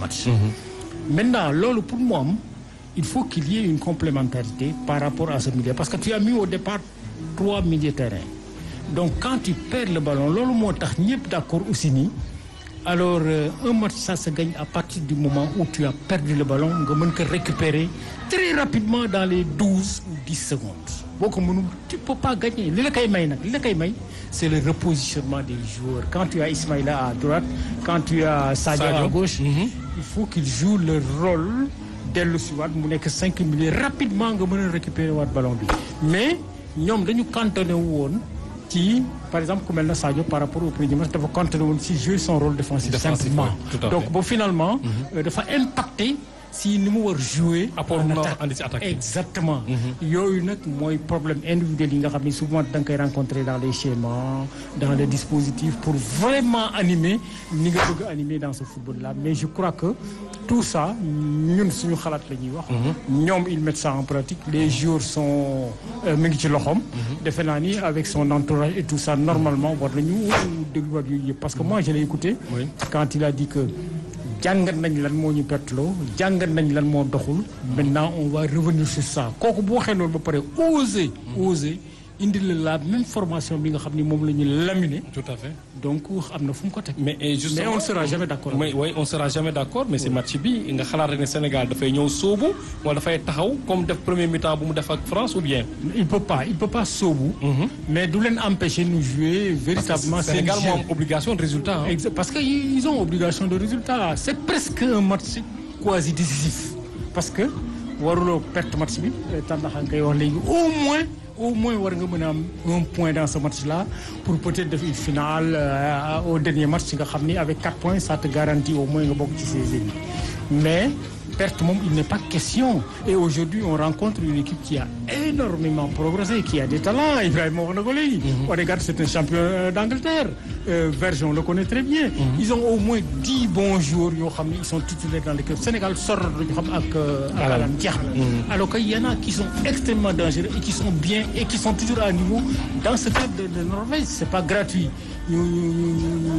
match. maintenant loolu pour mu am il faut qu'il y ait une complémentarité par rapport à ce milieu parce que tu as mis au départ trois milieux terrain donc quand tu perds le ballon loolu moo tax ñëpp d'accord aussi nii alors euh, un match ça se gagne à partir du moment où tu as perdu le ballon nga mën ko récupérer très rapidement dans les douze ou dix secondes boo ko mënul tu peux pas gagner li la koy may nag li la koy may c'est le repositionnement des joueurs quand tu as Ismaïla à droite quand tu as Sadio à Sadio. gauche il faut qu'ils jouent leur rôle dellu si waat mu nekk cinq minutes rapidement nga mën a récupérer waat ballon bi mais ñoom dañu cantonné woon ci par exemple ku mel na Sadio par rapport au premier match dafa cantonné woon si jouer son rôle défensif Défensif, simplement oui, tout à donc fait. ba finalement euh, dafa impacté si ni mu war jouer Apport en mu attaque. andi ci attaque bi. exactement yooyu nag mooy problème individuel yi nga xam ne souvent da nga koy rencontrer dans les schémas dans les dispositifs pour vraiment animer ni nga bëgg a animer dans ce football là mais je crois que tout ça ñun suñu xalaat la ñuy wax ñoom ils mettent ça en pratique les joueurs sont euh, mi ngi ci loxoom defe naa ni avec son entourage et tout ça normalement war nañu dégluwaat yooyu yëpp parce que moi je l'ai écouté Oui. quand il a dit que jàngat nañ lan moo ñu perteloo jàngat nañ lan moo doxul maintenant on va revenir sur ça kooku bu waxee loolu ba pare oser oser indi la la même formation bi nga xam ni moom la ñu laminé tout à fait donc am na fu mu ko teg mais et justement mais on ne sera jamais d'accord mais oui on sera jamais d'accord mais si match bi nga xalaat rek ne Sénégal dafay ñëw sóobu wala dafay taxaw comme def premier mi-temps bu mu def ak France ou bien. il peut pas il peut pas soobu mais du leen empêcher nous jouer véritablement seen Sénégal jeu. moo am obligation de résultat hein. Exa- parce que ils ont obligation de résultat c'est presque un match quasi décisif parce que waruloo perte match bi tàndaxa nga koy wax léegi au moins au moins war nga mën a am un point dans ce match là pour peut-être def une finale euh, au dernier match nga xam ni avec quatre points ça te garantit au moins nga bokk ci ces élites mais perte moom il n'est pas question et aujourd'hui on rencontre une équipe qui a énormément progressé qui a des talents Ibrahima wax na ko léegi Odegaard c'est un champion euh, d'Angleterre euh, Verge on le connaît très bien ils ont au moins dix bons joueurs yoo xam ne ils sont titulaires dans l'équipe Sénégal sor lañu xam ak ak alam jeex na alors que y en a qui sont extrêmement dangereux et qui sont bien et qui sont toujours à niveau dans ce cas de, de Norvège c'est pas gratuit ñu ñu ñu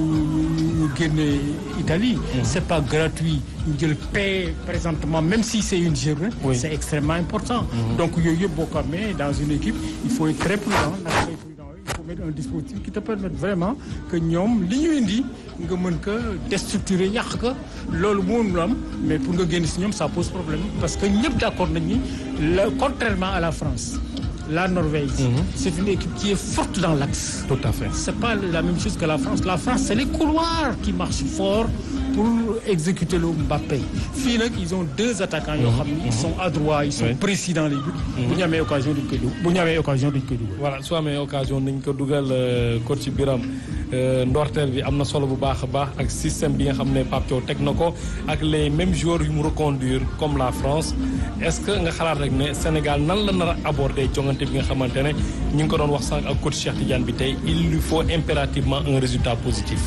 ñu ñu génne Italie c'est pas gratuit ñu jël paix présentement même si c'est une jeune Oui. c'est extrêmement important donc yooyu yëpp boo ko amee dans une équipe il faut être très prudent naka ngay prudent il faut mettre un dispositif qui te permette vraiment que ñoom li ñu indi nga mën ko déstructurer yàq ko loolu mënul am mais pour nga génn si ñoom ça pose problème parce que ñëpp d'accord nañ ni la contrairement à la France la Norvège c'est une équipe qui est forte dans l'axe tout à fait. c'est pas la même chose que la France la France c'est les couloirs qui marchent fort pour exécuter le Mbappé fii nag ils ont deux attaquants yoo xam ni ils sont adroits ils sont Oui. précis dans les buts bu ñu amee occasion duñ koy dugal bu ñu amee occasion duñ koy dugal voilà su amee occasion nañ ko dugal euh, coach Biram euh, ndorteel bi am na solo bu baax a baax ak système bi nga xam ne Pape Thiaw teg na ko ak les mêmes joueurs yu mu reconduire comme la France est-ce que nga xalaat rek ne Sénégal nan la nar a aborder jongante bi nga xamante ne ñu ngi ko doon wax sànq ak coach Cheikh Tidiane bi tey il lui faut impérativement un résultat positif.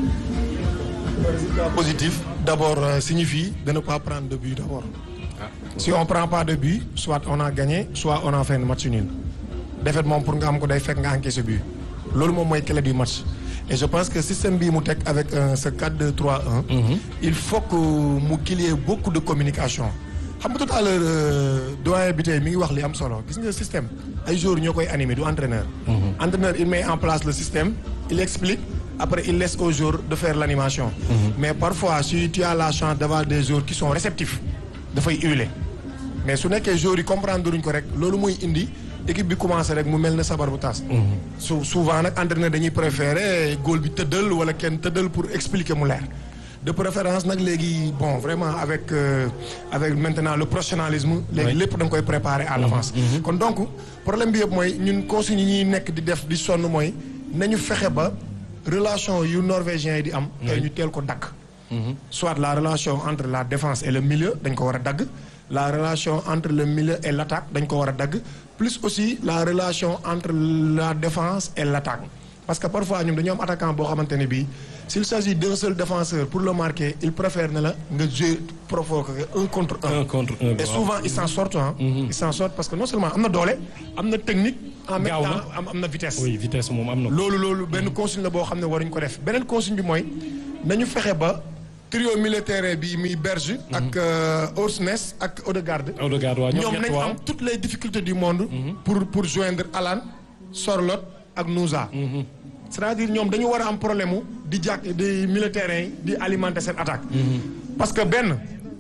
résultat positif d'abord euh, signifie de ne pas prendre de but d'abord si on prend pas de but soit on a gagné soit on a fait un match nul défaite moom pour nga am ko day fekk nga encaissé but loolu moom mooy clé du match et je pense que système bii mu teg avec euh, ce 4-2-3-1 il faut que mu qu'il y ait beaucoup de communication xam nga tout à l'heure euh, doyen bi tey mi ngi wax li am solo gis nga système ay joueurs ñoo koy animer du entraîneur entraîneur il met en place le système il explique après il laisse aux joueurs de faire l'animation mais parfois si tu as la chance d'avoir des joueurs qui sont réceptifs dafay huiler mais su nekkee joueurs yi comprendre duñ ko rek loolu muy indi équipe bi commencé rek mu mel ne sabar bu tas su souvent nag entraîneur dañuy préférer góol bi tëddal wala kenn tëddal pour expliquer mu leer de préférence nag léegi bon vraiment avec euh, avec maintenant le professionnalisme léegi lépp da nga koy préparer à l'avance kon donc problème bi yëpp mooy ñun consignes yi ñuy nekk di def di sonn mooy nañu fexe ba relation yu norvégiens yi di am tey ñu teel ko dagg soit la relation entre la défense et le milieu dañ ko war a dagg la relation entre le milieu et l'attaque dañ ko war a dagg plus aussi la relation entre la défense et l'attaque parce que parfois ñun dañoo am attaquant boo xamante ne bii s'il s'agit d'un seul défenseur pour le marquer il préfère ne la nga jouer provoquer un contre un un contre un. et souvent ils s'en sortent ah ils s'en sortent parce que non seulement am na doole am na technique en même Gaaw na. temps am am na vitesse oui vitesse moom am na ko. loolu loolu benn consigne la boo xam ne waruñ ko def beneen consigne bi mooy nañu fexe ba trio militaire bi muy Berge. ak Orsnes ak Odegaard. Odegaard waaw ñoom ñoom ñett nañ waaw. am toutes les difficultés du monde. pour pour joindre Alan Sorloth ak Nouza. c'est-à-dire ñoom dañu war a am problème mu di jàkk di militaires yi di alimenter seen attaque. parce que benn.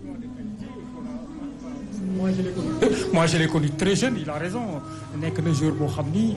moi je l'ai connu moi je l'ai connu très jeune il a raison nekk na joueur boo xam ni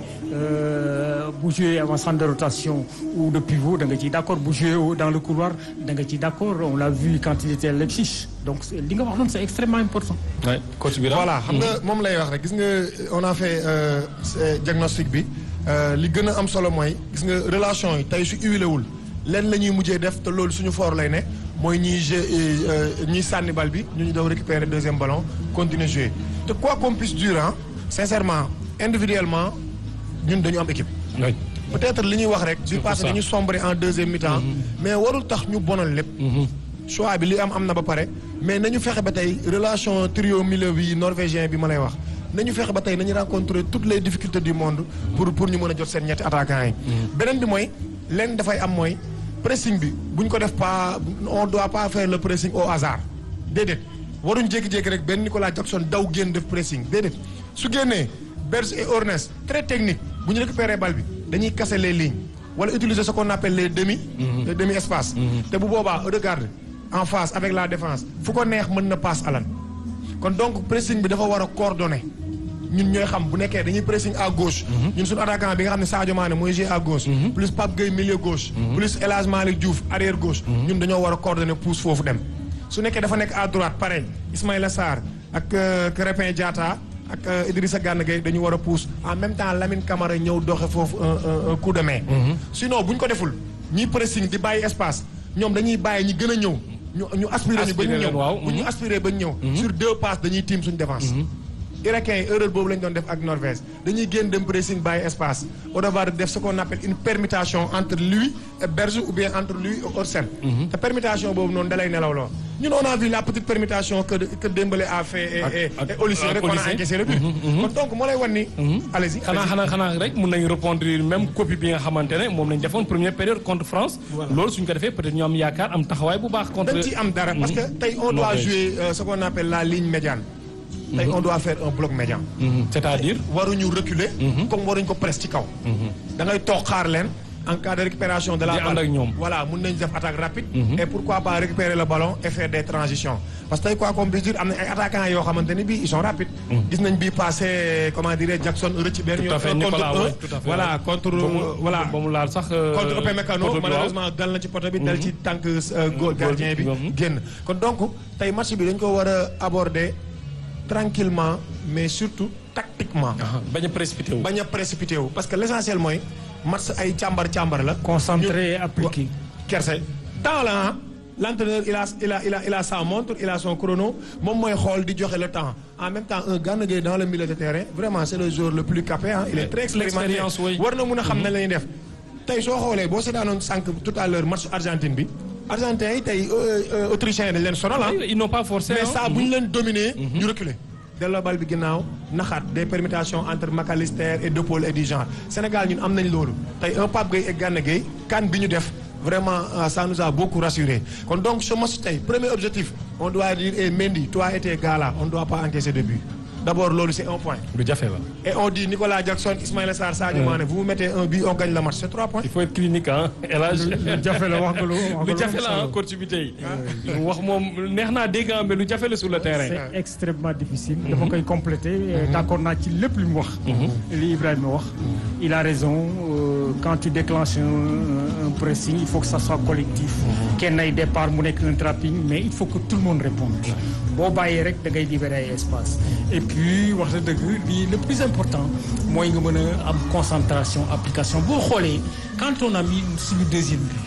bu joué avant centre de rotation ou de pivot da nga ciy d'accord bu joué dans le couloir da nga ciy d'accord on l'a vu quand il était à Leipzig donc li nga wax noonu c'est extrêmement important. Ouais, coach bi voilà xam nga moom lay wax rek gis nga on a fait euh, ce diagnostic bi euh, li gën a am solo mooy gis nga relation yi tey su huilé wul lenn la ñuy mujjee def te loolu suñu fort lay ne mooy ñiy jeu ñiy sànni bal bi ñu ñu daw récupérer deuxième ballon continuer jouer te quoi qu'on puisse dire ah sincèrement individuellement ñun dañu am équipe. Ouais. peut-être li ñuy wax rek. bi Surtout passé ça. dañu sombré en deuxième mi-temps. mais warul tax ñu bonal lépp. choix bi li am am na ba pare mais nañu fexe ba tey relation trio milieu bi norvégien bi ma lay wax nañu fexe ba tey nañu rencontrer toutes les difficultés du monde pour pour ñu mën a jot seen ñetti attaquants yi. beneen bi mooy lenn dafay am mooy pressing bi bu ñu ko def pas on doit pas faire le pressing au hasard déedéet waruñ jékki-jékki rek benn Nicolas Jackson daw génn def pressing déedéet su génnee Berge et Ornes très technique bu ñu récupérer bal bi dañuy casser les lignes wala utiliser ce qu'on appelle les demi. les demi espace. te bu boobaa Odegaard en face avec la défense fu ko neex mën na passe Alan kon donc pressing bi dafa war a coordonné ñun ñooy xam bu nekkee dañuy pressing à gauche. ñun suñu attaquant bi nga xam ne Sadio Mané mooy jouer à gauche. plus Pape Gueye milieu gauche. plus El Hadj Malick Diouf arrière gauche. ñun dañoo war a coordonné pousse foofu dem. su nekkee dafa nekk à droite pareil Ismaïla Sarr ak euh, Krépin Diatta ak euh, Idrissa Gana Gueye dañu war a pousse en même temps Lamine Camara ñëw doxe foofu un un un coup de main. sinon bu ñu ko deful ñiy pressing di bàyyi espace ñoom dañuy bàyyi ñi gën a ñëw. ñu ñu aspiré ñu ba ñu Aspiré leen, ñëw waaw. bu ñu aspiré ba ñu ñëw. sur deux passes dañuy tiim suñu défense. Irakien yi erreur boobu lañ doon def ak Norvège dañuy génn dem pressing bàyyi espace Odegaard def ce qu'on appelle une permutation entre lui et Berge ou bien entre lui et Orsen. te permutation boobu noonu dalay nelaw loo ñun on a vu la petite permutation que que Dembélé a fait et et ak- et Olise ak rek on a Olise. encaissé le but. kon donc moo lay wan ni. allez-y xanaa allez-y. xanaa xanaa rek mun nañu répondre même copie bi nga xamante ne moom lañ defoon première période contre France. loolu suñ ko defee peut-être ñu am yaakaar am taxawaay bu baax. contre dañ ciy am dara parce que tey on doit Norvège. jouer euh, ce qu'on appelle la ligne médiane. tey on doit faire un bloc médian. Mhm. c'est-à-dire. waruñu reculer. comme waruñ ko presse ci kaw. da ngay toog xaar leen en cas de récupération de la Di ànd ak ñoom. voilà mun nañ def attaque rapide. et pourquoi pas récupérer le ballon et faire des transitions. parce que tey quoi qu'on puisse dire am na ay attaquants yoo xamante ni bii ils sont rapides. gis nañ bii passé comment dire Jackson rëcc benn tout à fait yoon contre Nicolas un. ouais, tout à fait voilà contre ba mu voilà. ba mu laal sax. euh, contre Upamecano poto bi, waaw. malheureusement dal na ci poto bi dal ci tànk euh, góor gardien bi Mhm. génn kon donc tey match bi dañ ko war a aborder tranquillement mais surtout tactiquement Aha, bañ a précipité wu. bañ a précipité wu parce que l'essentiel mooy match ay càmbar càmbar la concentré et appliqué. kerse temps la ah l'entraîneur il a il a il a il a sa montre il a son chrono moom mooy xool di joxe le temps en même temps un Gana Gueye dans le milieu de terrain vraiment c'est le joueur le plus capé ah il est très expérimenté L'expérience, oui. war na mun a xam ne la ñuy def tey soo xoolee boo seetaanoon sànq tout à l'heure match Argentine bi Argentin yi tey euh, euh, autrichiens yi dañ leen sonal ah ils n'ont pas forcé. mais hein. ça bu ñu leen dominer ñu reculer delloo bal bi ginnaaw naxaat des permutations entre McAllister et De Paul et du genre Sénégal ñun am nañ loolu tey un Pape Gueye et Gana Gueye kan bi ñu def vraiment euh, ça nous a beaucoup rassuré kon donc ce match tey premier objectif on doit dire et Mendy toi et tes gars là on doit pas encaisser de but d'abord loolu c'est un point lu jafe la. et on dit Nicolas Jackson Ismaïla Sarr Sadio Mané vous vous mettez un but on gagne le match c'est trois points il faut être clinique ah El Hadj. lu jafe la wax nga lu wax nga lu jafe la ah solo. coach bi tey. lu mu wax moom neex naa dégg ah, mais lu jafe la sur le terrain. c'est extrêmement difficile. dafa koy compléter. d'accord naa ci lépp li mu wax. li Ibrahima wax. il a raison euh, quand tu déclenches un, un pressing il faut que ça soit collectif. kenn ay départ mu nekk un trapping mais il faut que tout le monde réponde. boo bàyyee rek da ngay libérer ay espace. et puis wax dëgg li le plus important mooy nga mën a am concentration application boo xoolee quand on a mis suñu deuxième but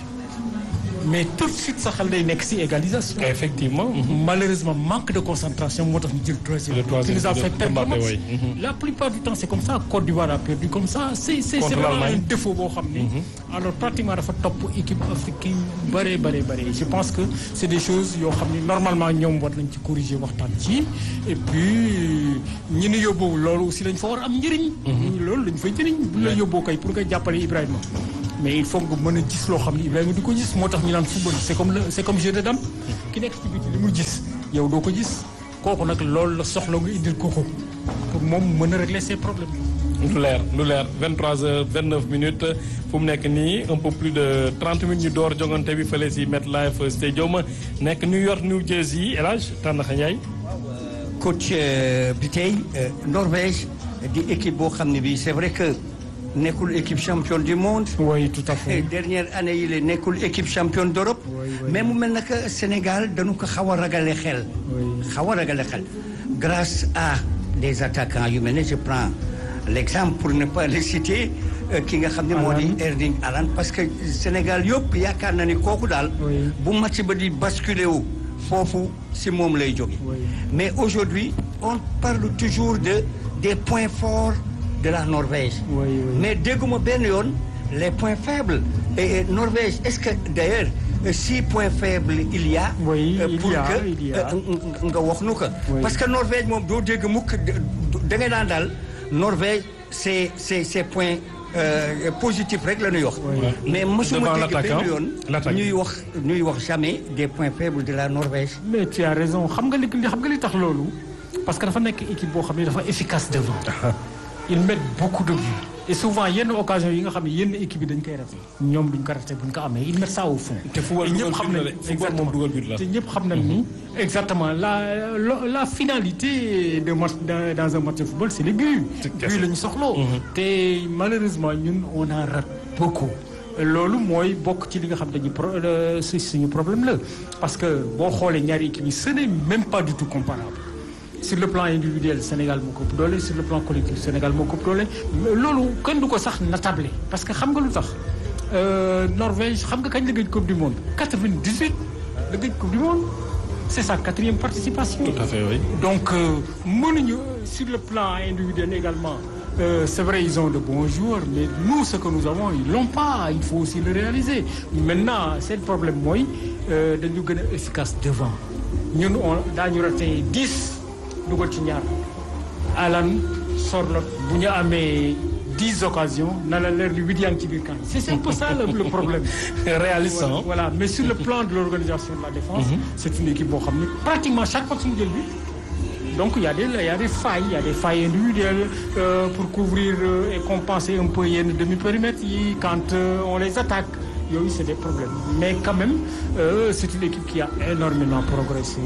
mais tout de suite sa xel day nekk ci égalisation. effectivement. mhm. malheureusement manque de concentration moo tax ñu jël troisième Le troisième qui nous a de- fait de perdre le Mbappé, match. oui. Mhm. la plupart du temps c'est comme ça Côte d'Ivoire a perdu comme ça c'est c'est Contre c'est vraiment l'Allemagne. un défaut boo xam ne alors pratiquement dafa topp équipe africaine bare bare bare je pense que c'est des choses yoo xam ne normalement ñoom war nañ ci corriger waxtaan ci et puis ñi ñu yóbbuwul loolu aussi lañ fa war a am njëriñ loolu lañ fay njëriñ bu la yóbboo kay pour nga jàppale Ibrahima mais il faut nga mën a gis loo xam ne Ibrahima di ko gis moo tax ñu naan football c'est comme le c'est comme jeu de dame ki nekk ci biti li mu gis yow doo ko gis kooku nag loolu la soxla nga indil ko ko pour moom mën a régler ses problèmes. lu leer lu leer 23 heures 29 minutes fu mu nekk nii un peu plus de 30 minutes ñu door jongante bi fële si MetLife Stadium nekk New York New Jersey El Hadj Tandakha Ndiaye. coach bi tey Norvège di équipe boo xam ne bi c'est vrai que nekkul équipe championne du monde. oui tout à fait. dernière année yi la nekkul équipe championne d'Europe. mais mu mel na que Sénégal dañu ko xaw a ragale xel. xaw a ragale xel. grâce à des attaquants yu mel ne je prends l'exemple pour ne pas le citer ki nga xam ne moo di Erling Haaland parce que Sénégal yëpp yaakaar na ni kooku daal. bu match ba di basculer wu foofu si moom lay jóge mais aujourd'hui on parle toujours de des points forts de la Norvège. Oui, oui. mais dégguma benn yoon les points faibles et Norvège est-ce que d'ailleurs six points faibles il y a. Oui, euh, il pour y a, que il y a. euh, nga wax nu ko. Oui. parce que Norvège moom doo dégg mukk da ngay daan daal Norvège c'est c'est c'est points euh, positifs rek la ñuy wax. mais mosuma Devant dégg l'attaquant, benn yoon. l'attaque. ñuy wax ñuy wax jamais des points faibles de la Norvège. mais tu as raison xam nga li xam nga li tax loolu parce que dafa nekk équipe boo xam ne dafa efficace devant ils mettent beaucoup de buts et souvent yenn occasion yi nga xam ne yenn équipe yi dañ koy raté ñoom duñ ko raté buñ ko amee ils mettent ça au fond. te football Et ñëpp dugal xam but la nañ de. Football moom dugal but la. te ñëpp xam nañ ni exactement la la la finalité de match dans dans un match de football c'est les buts. C'est kese. buts la ñu soxloo. te malheureusement ñun on en rate beaucoup. loolu mooy bokk ci li nga xam dañuy pro euh, si suñu problème la parce que boo xoolee ñaari équipes yi ce n'est même pas du tout comparable sur le plan individuel Sénégal moo ko ëpp doole sur le plan collectif Sénégal moo ko ëpp doole mais loolu kenn du ko sax natable parce que xam nga lu tax euh, Norvège xam nga kañ la gëj coupe du monde 98 la gëj coupe du monde c'est sa quatrième participation. Tout à fait, oui. donc euh, mënuñu sur le plan individuel également euh, c'est vrai ils ont de bons joueurs mais nous ce que nous avons ils l'ont pas il faut aussi le réaliser maintenant seen problème mooy euh, dañu gën a efficace devant ñun on daañu raté 10 dugal ci ñaar Alan Sorloth bu ñu amee 10 occasions na la leer ni huit yaa ngi ci biir camp c'est c'est un peu ça le, le problème Réaliste, hein. voilà mais sur le plan de l'organisation de la défense c'est une équipe boo xam ne pratiquement chaque fois suñu jël bi donc il y a des il y a des failles il y a des failles individuelles euh, pour couvrir euh, et compenser un peu yenn demi-périmètres yi quand euh, on les attaque yooyu c'est des problèmes mais quand même euh, c'est une équipe qui a énormément progressé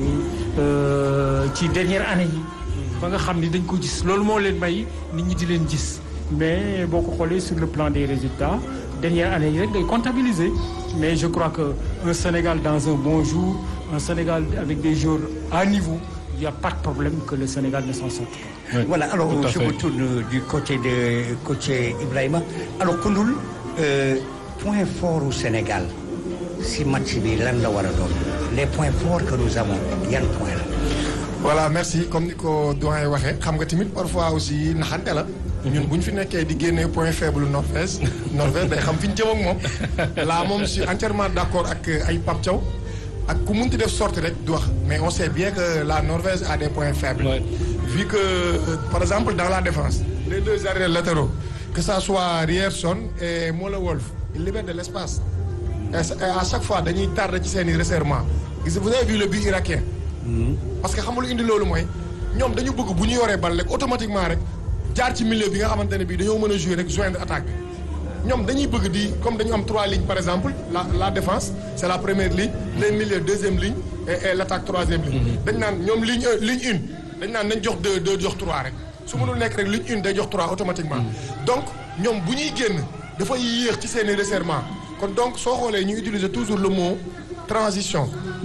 euh, ci dernière année yi ba nga xam ni dañ ko gis loolu moo leen may nit ñi di leen gis mais boo ko xoolee sur le plan des résultats dernière année yi rek ngay comptabiliser mais je crois que un Sénégal dans un bon jour un Sénégal avec des joueurs à niveau il y a pas de problème que le Sénégal ne s'en sorte pas. Oui, Voilà, alors tout à je fait. me tourne du côté de coach Ibrahima. Alors Koundoul, euh, point fort au Sénégal si match bi lan la war a doon les points forts que nous avons yan point la. voilà merci comme ni ko doyen waxee xam nga tamit parfois aussi naxante la. ñun bu ñu fi nekkee di génnee point faible Norvège Norvège day xam fi ñu jëm ak moom. là moom je suis entièrement d'accord ak ay Pape Thiaw ak ku munti def sortie rek du wax mais on sait bien que la Norvège a des points faibles. Ouais. vu que euh, par exemple dans la défense les deux arrières latéraux que ça soit Ryerson et Mola Wolf ils libèrent de l'espace et ça- et à chaque fois dañuy tardé ci seen i resserrement gis nga vous avez vu le but irakien parce que xam nga lu indi loolu mooy ñoom dañu bëgg bu ñu yoree bal rek automatiquement rek jaar ci milieu bi nga xamante ne bii dañoo mën a jouer rek joindre attaque bi ñoom dañuy bëgg di comme dañu am trois lignes par exemple la la défense c'est la première ligne les milieux deuxième ligne et, et l'attaque troisième ligne dañ naan ñoom ligne un ligne une dañ naan nañ jox deux deux jox trois rek su mënul nekk rek ligne une day jox trois automatiquement donc ñoom bu ñuy génn dafay yéex ci seen i resserrement kon donc soo xoolee ñu utiliser toujours le mot transition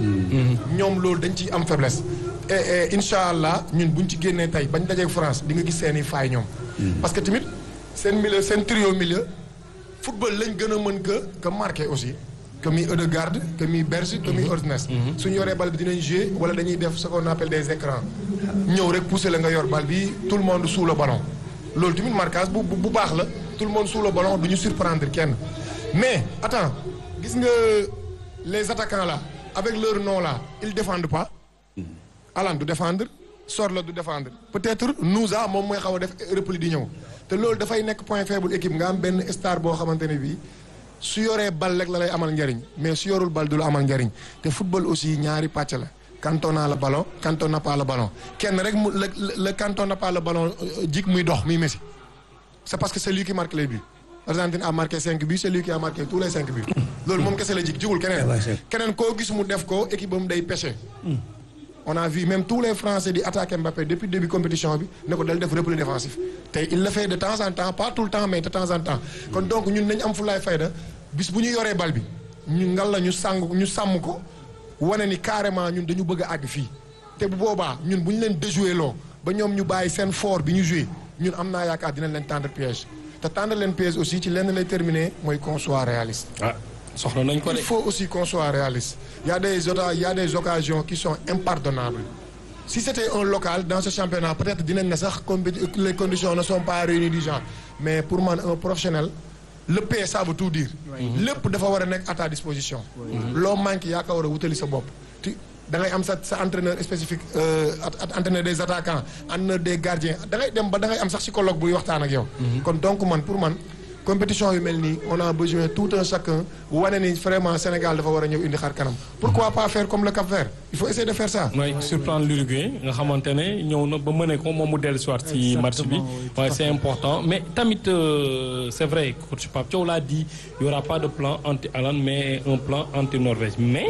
ñoom loolu dañ ciy am faiblesse et et incha allah ñun buñ ci génnee tey bañ dajeeg France di nga gis seen i faay ñoom. parce que tamit seen milieu seen trio milieu football lañ gën a mën que que marqué aussi que mi Ødegaard que mi Berge que mi Ortnes. suñu yoree bal bi dinañ jouer wala dañuy def ce qu'on appelle des écrans ñëw rek pousser la nga yor bal bi tout le monde sous le ballon loolu tamit marquage bu bu bu baax la tout le monde sous le ballon du ñu surprendre kenn mais attends gis nga les attaquants là avec leur nom là ils défendent pas. Alan du défendre Sorloth du défendre peut-être Nouza moom mooy xaw a def repli di ñëw te loolu dafay nekk point faible équipe nga am benn star boo xamante ne bii su yoree bal rek la lay amal njariñ mais su yorul bal du la amal njariñ te football aussi ñaari pàcc la quand on a le ballon quand on n'a pas le ballon kenn rek mu le le quand on n'a pas le ballon jik muy dox muy Messi c'est parce que c'est lui qui marque les buts Argentine a marqué cinq buts c'est lui qui a marqué tous les cinq buts loolu moom kese la jik jigul keneen keneen koo gis mu def ko équipe am day pêché on a vu même tous les Français di attaquer Mbappé depuis début compétition bi ne ko dal def repli défensif te il le fait de temps en temps pas tout le temps mais de temps en temps kon donc ñun nañ am fulaay fayda bis bu ñu yoree bal bi ñu ngal la ñu sàng ñu sàmm ko wane ni carrément ñun dañu bëgg a àgg fii te bu boobaa ñun bu ñu leen déjoué loo ba ñoom ñu bàyyi seen fort bi ñu joué ñun am naa yaakaar dinañ leen tendre piège te tendre leen piège aussi ci lenn lay terminer mooy qu'on soit réaliste ah soxla nañ ko de. il faut aussi qu'on soit réaliste il y a des ota- il y a des occasions qui sont impardonnables si c'était un local dans ce championnat peut-être dinañ ne sax compé- les conditions ne sont pas réunies du genre mais pour man un professionnel le paie ça veut tout dire lépp dafa war a nekk à ta disposition loo manqué yaa ko war a wutali sa bopp ti da ngay am sa sa entraîneur spécifique euh, at- at- entraîneur des attaquants entraîneur des gardiens da ngay dem ba da ngay am sax psychologue buy waxtaan ak yow kon donc man pour man compétition yu mel nii on a besoin tout un chacun wane ni vraiment Sénégal dafa war a ñëw indi xar kanam pourquoi pas faire comme le Cap-Vert il faut essayer de faire ça mooy surprendre l'Uruguay nga xamante ne ñëw na ba mëne ko moom mu dellu si waat ci match bi waaye c'est important mais tamit euh, c'est vrai coach Pape Thiaw l'a dit il y aura pas de plan anti Alan mais un plan anti Norvège mais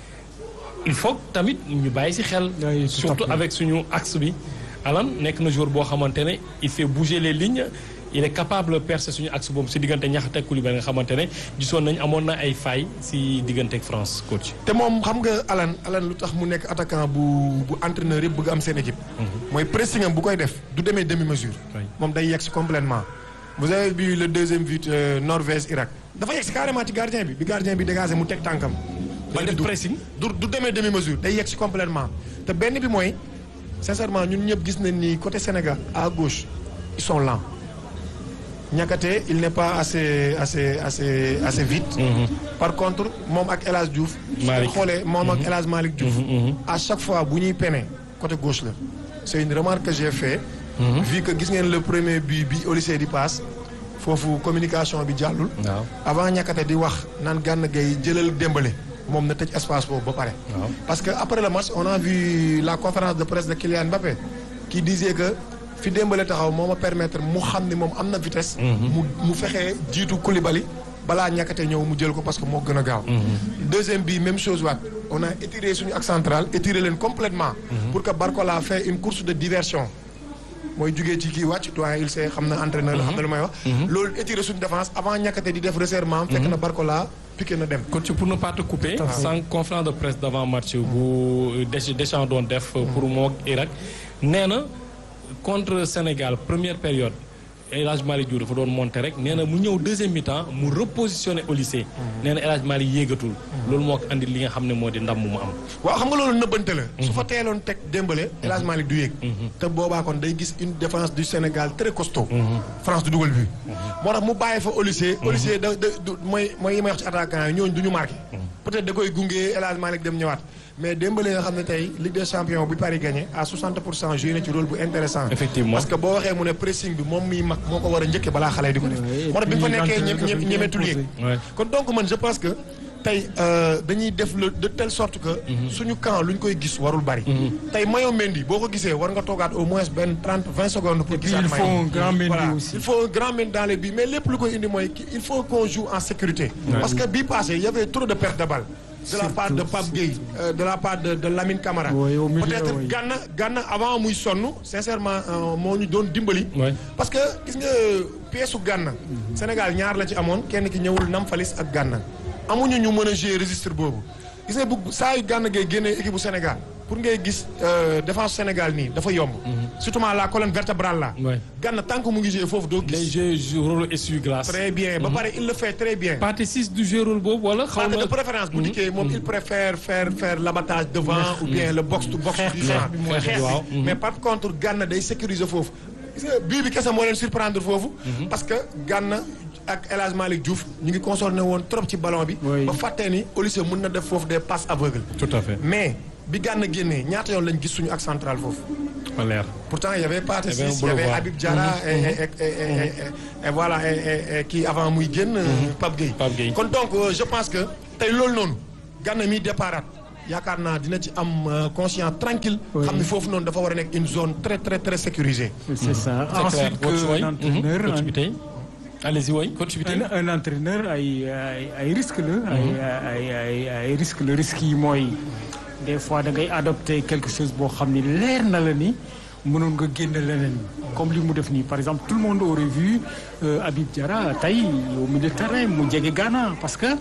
il faut que tamit ñu bàyyi ci xel Oui, tout à surtout fait. avec suñu axe bi Alan nekk na joueur boo xamante ne il fait bouger les lignes il est capable de percer suñu axe boobu ci diggante Niakhaté ak Koulibaly nga xamante ne gisoon nañ amoon na ay failles ci diggante ak France coach te moom xam nga Alan Alan lu tax mu nekk attaquant bu bu entraîneur yëpp bëgg am seen équipe mooy pressing am bu koy def du demee demi mesure Oui. moom day yegg si complètement vous avez vu le deuxième but euh, Norvège Irak dafa yegg si carrément ci gardien bi bi gardien bi dégagé mu teg tànkam ba def du- pressing du du demee demi mesure day yegg si complètement te benn bi mooy sincèrement ñun ñëpp gis nañ ni côté Sénégal à gauche ils sont lents Niakhaté il n'est pas assez assez assez assez vite par contre moom ak El Hadj Diouf su Malick. xoolee moom ak El Hadj Malick Diouf à chaque fois bu ñuy pene côté gauche la c'est une remarque que j'ai fait vu que gis ngeen le premier but bi au lycée di passe foofu communication bi jàllul waaw avant Niakhaté di wax naan Gana Gueye jëlal Dembélé moom na tëj espace boobu ba pare waaw parce que après le match on a vu la conférence de presse de Kylian Mbappé qui disait que fi Dembélé taxaw moo ma permettre mu xam ni moom am na vitesse mu mu fexee jiitu Koulibaly balaa Niakhaté ñëw mu jël ko parce que moo gën a gaaw deuxième bi même chose waat on a étiré suñu axe central étiré leen complètement pour que Barcola fait une course de diversion mooy jugee ci kii wàcc doyen il sait xam na entraîneur la xam na lu may wax loolu étiré suñu défense avant Niakhaté di def resserrement fekk na Barcola piqué na dem coach pour ne pas te couper sans conférence de presse d'avant match bu Desch- Deschamps doon def pour moo Irak nee na contre Sénégal première période El Hadj Malick Diouf dafa doon monter rek nee na mu ñëw deuxième mi-temps mu repositionné au lycée nee na El Hadj Malick yéegatul loolu moo ko andi li nga xam ne moo di ndam mu mu am waaw xam nga loolu nëbbante la su fa teeloon teg Dembélé El Hadj Malick du yéeg te boobaa kon day gis une défense du Sénégal très costaud France du dugal bi moo tax mu bàyyi fa Olysée Olysée da da du mooy mooy yi may wax ci attaquant yi ñooñu du ñu marqué peut-être da koy gunge El Hadj Malick dem ñëwaat mais Dembélé nga xam ne tey Ligue des champions bu Paris gagné à 60 pour cent joué na ci rôle bu intéressant Effectivement. parce que boo waxee mu ne pressing bi moom miy mag moo ko war a njëkke balaa xale yi di ko def Oui, et moo tax bi mu fa puis nekkee l'entraîneur ñem- ñem- dafa ñemetul yéeg imposé. Ouais. kon donc man je pense que tey euh, dañuy def le de telle sorte que suñu camp lu ñu koy gis warul bari tey Mayo Mendy boo ko gisee war nga toogaat au moins benn 30 20 secondes pour Et puis gisaat il faut Mayo. un grand Mendy Voilà. aussi. il faut un grand Mendy dans les buts mais lépp lu koy indi mooy ki- il faut qu'on joue en sécurité parce que bii passé il y avait trop de pertes de balles de la part de Pape Gueye euh, de la part de, de Lamine Camara Oui, au milieu, peut-être oui. Gana Gana avant muy sonn sincèrement euh, moo ñu doon dimbali Ouais. parce que gis nga pièce su Gana Sénégal ñaar la ci amoon kenn ki ñëwul Nampalys ak Gana amuñu ñu mën a jouer registre boobu gis nga bu saa yu Gana ngay génnee équipe bu Sénégal pour ngay gis euh, défense Sénégal nii dafa yomb surtout la colonne vertébrale là Ouais. Gana tant que mu ngi jouer foofu doo day gis jouer rôle essuie-glace très bien ba pare il le fait très bien partie 6 du jouer rôle boobu wala xaw Parce que na de préférence bu dikkee moom il préfère faire faire l'abattage devant ou bien le box to box du genre bi mooy xeex xeex, waaw. bi mais par contre Gana day sécuriser foofu gis nga bii bi kese moo leen surprendre foofu parce que Gana ak El Hadj Malick Diouf ñu ngi concerné woon trop ci ballon bi Oui. ba fàttee ni Olysée mën na def foofu des passes aveugles tout à fait mais bi Gana génnee ñaata yoon lañ gis suñu ak central foofu ma leer. Pourtant, il y avait Pathé Il y avait un Ciss, il y avait boulevard. Habib Diarra et, et- et- et- et- et voilà et, et- et kii avant muy génn Pape Gueye. Pape Gueye. kon donc euh, je pense que tey loolu noonu Gana mi départ yaakaar naa dina ci am euh, conscient tranquille. Oui. xam ni foofu noonu dafa war a nekk une zone très très très sécurisée. c'est ça C'est clair. ensuite Coach que Boy, un mhm. entraîneur Coach un- bi tey. allez-y waay coach bi tey. un, un entraîneur ay ay ay risque la. ay ay ay ay risque la risque yi mooy des fois da ngay adopter quelque chose boo xam ni leer na la ni mënoon nga génn leneen comme li mu def nii par exemple tout le monde aurait vu euh, Habib Diarra tey au milieu de terrain mu jege Ghana parce que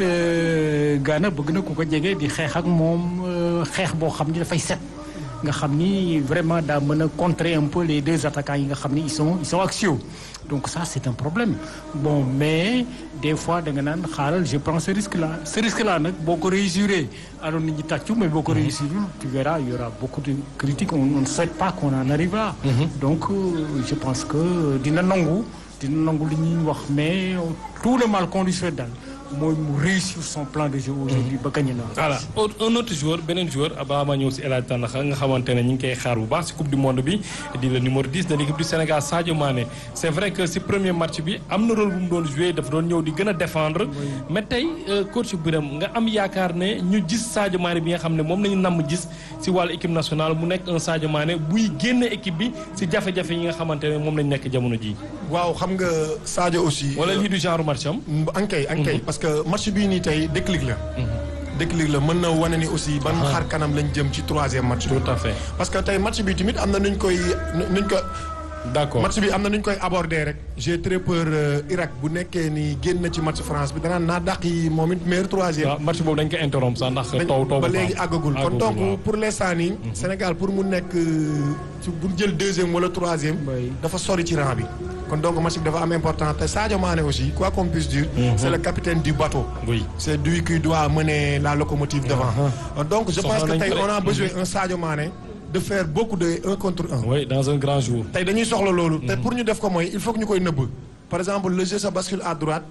euh, Ghana bëgg na ku ko jege di xeex ak moom euh, xeex boo xam ni dafay set. nga xam ni vraiment daa mën a contrer un peu les deux attaquants yi nga xam ni ils sont ils sont axiaux donc ça c'est un problème bon mais des fois da nga naan xaaral je prends ce risque là ce risque là nag boo ko réussiré alors nit ñi tàccu mais boo ko réussir tu verras il y aura beaucoup de critiques on on ne souhaite pas qu'on en arrive là donc euh, je pense que dina nangu dina nangu li ñuy wax mais tout le mal qu'on lui souhaite daal mooy mu réussir son plan de jeu aujourd'hui ba gagné na voilà un autre joueur beneen joueur balaa maa ñëw si El Hadj Tandakha nga xamante ne ñu ngi koy xaar bu baax si coupe du monde bi di le numéro 10 de l'équipe du Sénégal Sadio Mané c' est vrai que si premier match bi am na rôle bu mu doon joué dafa doon ñëw di gën a défendre mais tey coach Birame nga am yaakaar ne ñu gis Sadio Mané bi nga xam ne moom nañu namm gis si wàllu équipe nationale mu nekk un Sadio Mané buy génn équipe bi si jafe-jafe yi nga xamante ne moom lañ nekk jamono ji waaw xam nga Sadio aussi. wala lii du genre match am. ankay ankay parce que match bii nii tey déclic la. déclic la mën na wane ni aussi ban xar kanam lañ jëm ci troisième match bi. tout à fait parce que tey match bi tamit am na nuñ koy nuñ ko. d' accord match bi am na nuñ koy aborder rek. j'ai très peur Irak bu nekkee ni génn na ci match France bi danaan naa dàq yi moom it meilleur troisième. waaw match boobu dañ ko interrompre sax ndax taw taw ba léegi àggagul kon donc pour l'instant nii. Sénégal pour mu nekk ci bu jël deuxième wala troisième. dafa sori ci rang bi. kon donc match bi dafa am important te Sadio Mané aussi quoi qu'on puisse dire. c'est le capitaine du bateau. oui c'est lui qui doit mener la locomotive devant. donc je pense que tey on a besoin un Sadio Mané. de faire beaucoup de un contre un. oui dans un grand jour. tey dañuy soxla loolu. te pour ñu def ko mooy il faut que ñu koy nëbb. par exemple le jeu se bascule à droite.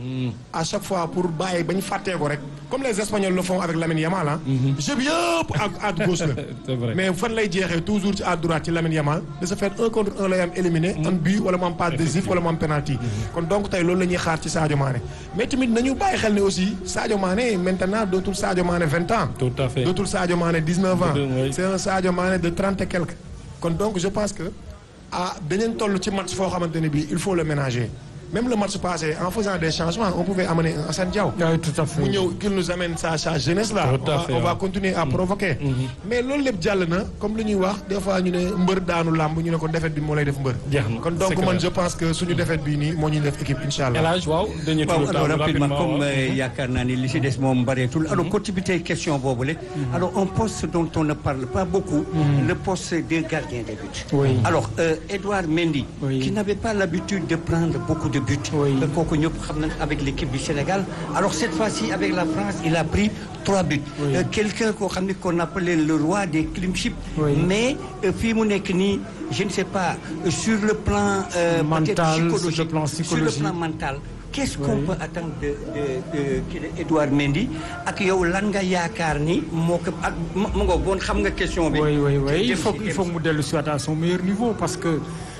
à chaque fois pour bàyyi ba ñu fàttee ko rek. comme les espagnols le font avec Lamine Yamal ah. jeu bi yëpp à à gauche la. c'est vrai mais fan lay jeexee toujours ci à droite ci Lamine Yamal de se faire un contre un lay am éliminé. un but wala mu am passe décisif wala mu am penalty. kon donc tey loolu la ñuy xaar ci Sadio Mané. mais tamit nañu bàyyi xel ne aussi Sadio Mané maintenant dootul Sadio Mané vingt ans. tout à fait dootul Sadio Mané dix neuf ans. Oui. c'est un Sadio Mané de trente et quelques. kon donc je pense que ah dañu toll ci match foo xamante ne bii il faut le ménager. même le match passé en faisant des changements on pouvait amener un Assane Diao. oui tout à fait mu ñëw qu'il nous amène sa sa jeunesse là. Tout à on va fait, on va waaw. continuer à provoquer. mais loolu lépp jàll na comme li ñuy wax des fois ñu ne mbër daanu làmb ñu ne ko défaite bi moo lay def mbër. jeex na kon c'est donc man clair. je pense que suñu défaite bii nii moo ñuy def équipe incha El allah. Hadj waaw dañuy waaw tudd alors temps rapidement rapidement comme waaw. euh, yaakaar naa ni li si des moom bareetul alors coach bi tey question boobule alors un poste dont on ne parle pas beaucoup le poste de gardien de but Oui. alors euh, Edouard Mendy Oui. qui n'avait pas l'habitude de prendre beaucoup de buts Oui. Euh, kooku ñëpp xam nañ avec l'équipe du Sénégal alors cette fois-ci avec la France il a pris trois buts Oui. Euh, quelqu'un koo xam ne qu'on appelait le roi des clean sheets Oui. mais euh, fii mu nekk nii je ne sais pas euh, sur le plan euh, peut-être Mental, sur le psychologique plan sur le psychologique. plan mental qu'est-ce qu'on Oui. peut attendre de de de kii de Edouard Mendy ak yow lan nga yaakaar ni moo ko ak ma ma ngoog bon xam nga question bi. oui oui oui Te il dem faut si- il dem faut si. mu dellu si waat à son meilleur niveau parce que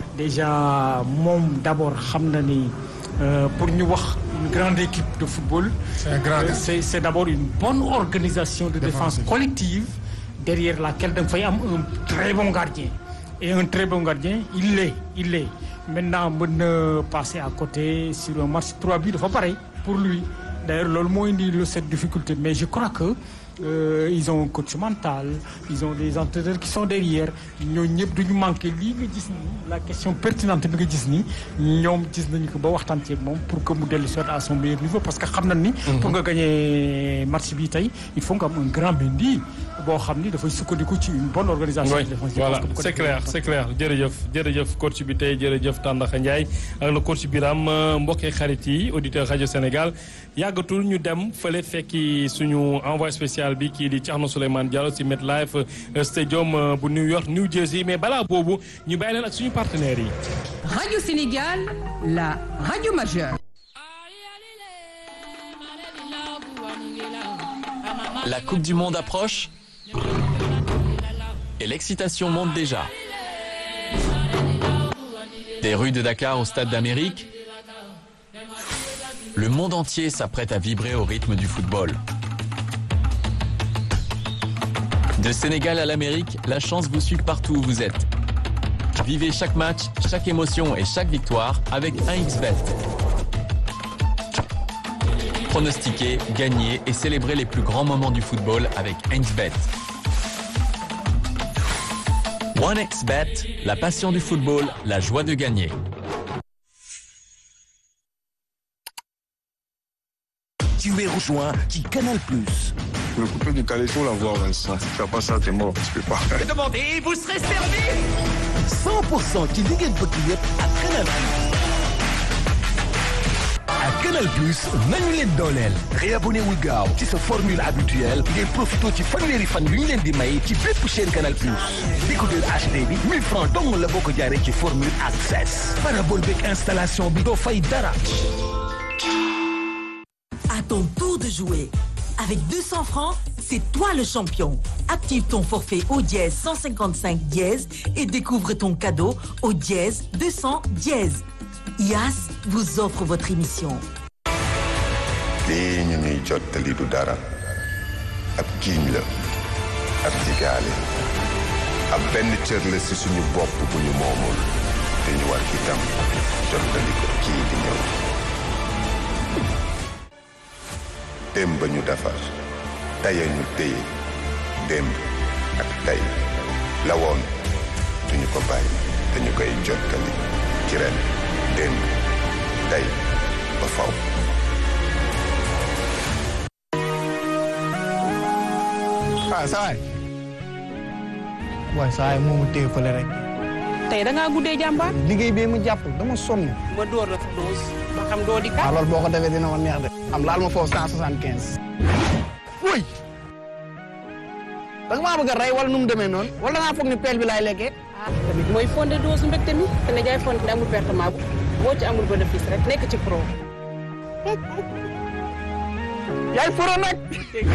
déjà moom d'abord xam na ni euh, pour ñu wax une grande équipe de football. C'est un grand euh, gars. c'est c'est d'abord une bonne organisation de défense Défensive. collective derrière laquelle da nga fay am un très bon gardien et un très bon gardien il l'est il l'est maintenant mën na passer à côté sur un match trois buts dafa pare pour lui d'ailleurs loolu moo indi le cette difficulté mais je crois que euh, ils ont un coach mental ils ont des entraîneurs qui sont derrière ñooñu ñëpp duñu manqué lii nga gis ni la question pertinente bi nga gis ni ñoom gis nañu ko ba waxtaan ci ak moom pour que mu dellu soit à son meilleur niveau parce que xam nañ ni pour nga gagner match bi tey il faut nga am un grand Mendy boo xam ni dafay sukkandiku ci une bonne organisation oui de défense Je voilà pense que bu ko c'est defee clair c'est clair jërëjëf jërëjëf coach bi tey jërëjëf Tandakha Ndiaye ak le coach Biram mbokkee xarit yi auditeur rajo Sénégal yàggatul ñu dem fële fekki suñu envoyé spécial bi kii di Thierno Souleymane Diallo ci MetLife euh, Stadium euh, bu New York New Jersey mais balaa boobu ñu bàyyi leen ak suñu partenaires yi. Radio Sénégal, la radio majeure. La Coupe du Monde approche et l'excitation monte déjà. Des rues de Dakar au Stade d'Amérique, le monde entier s'apprête à vibrer au rythme du football. De Sénégal à l'Amérique, la chance vous suit partout où vous êtes. Vivez chaque match, chaque émotion et chaque victoire avec 1xBet. Pronostiquez, gagnez et célébrez les plus grands moments du football avec 1xBet. 1xBet, la passion du football, la joie de gagner. Tu es rejoint qui Canal Plus. Le coupé du caleçon, la voix, Vincent. Si tu fais pas ça, t'es mort. Tu peux pas. 100% ci li ngeen bëgg yëpp ak Canal Plus. ak Canal Plus nañu leen dooleel. réabonné wul gaaw ci sa formule habituelle ngeen profité ci fanweeri fan yu ñu leen di may ci bépp chaîne Canal Plus. décodeur HD bi 1000 francs dong la boo ko jaaree ci formule access. parabole beeg installation bi doo fay dara. À ton tour de jouer. Avec 200 francs, c'est toi le champion. Active ton forfait au dièse 155 dièse et découvre ton cadeau au dièse 200 dièse. IAS vous offre votre émission. lii ñu ñuy jottali du dara ab giiñ la ab digaale ab benn cër la ci suñu bopp bu ñu moomul te ñu war itam jottali ko kii di ñëw démb ba ñu defar tey ñu téye démb ak tey la woon duñu ko bàyyi te ñu koy jottali ci ren démb tey ba faw ah saa waay waay saa waay moomu téye fële rek tey da ngaa guddee jàmbaar. liggéey bi mu jàpp dama sonn ma door la fa dose. ma xam doo di waaw kat. loolu boo ko defee dina ma neex de am laal ma foofu cent soixante quinze wuy da nga maa bëgg a rey wala nu mu demee noonu wala da ngaa foog ni peel bi laay lekkee ah tamit mooy fondé dose mbégte mi. te ne jaay fondé amul pertement bu boo ci amul bénéfice rek nekk ci pro. yaay furo nag